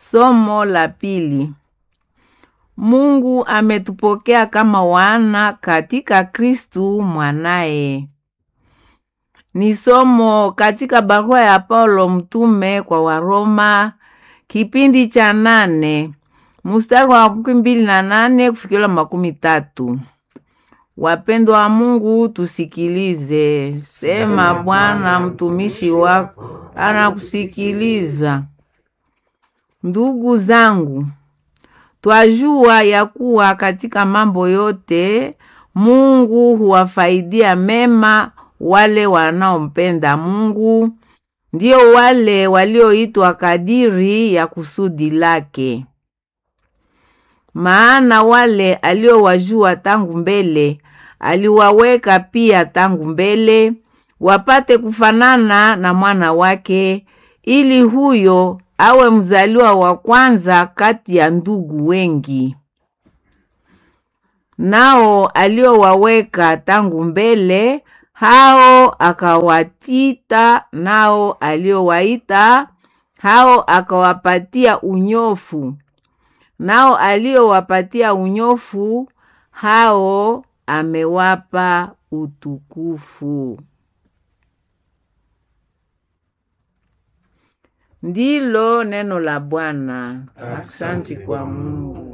Somo la pili. Mungu ametupokea kama wana katika Kristu mwanaye. Ni somo katika barua ya Paulo mtume kwa Waroma kipindi cha nane mstari wa makumi mbili na nane kufikira makumi tatu. Wapendwa wa Mungu, tusikilize. Sema Bwana, mtumishi wako anakusikiliza. Ndugu zangu, twajua ya kuwa katika mambo yote Mungu huwafaidia mema wale wanaompenda Mungu, ndio wale walioitwa kadiri ya kusudi lake. Maana wale aliowajua tangu mbele aliwaweka pia tangu mbele wapate kufanana na mwana wake, ili huyo awe mzaliwa wa kwanza kati ya ndugu wengi. Nao aliowaweka tangu mbele hao akawatita, nao aliowaita hao akawapatia unyofu, nao aliowapatia unyofu hao amewapa utukufu. Ndilo neno la Bwana. Asante kwa Mungu.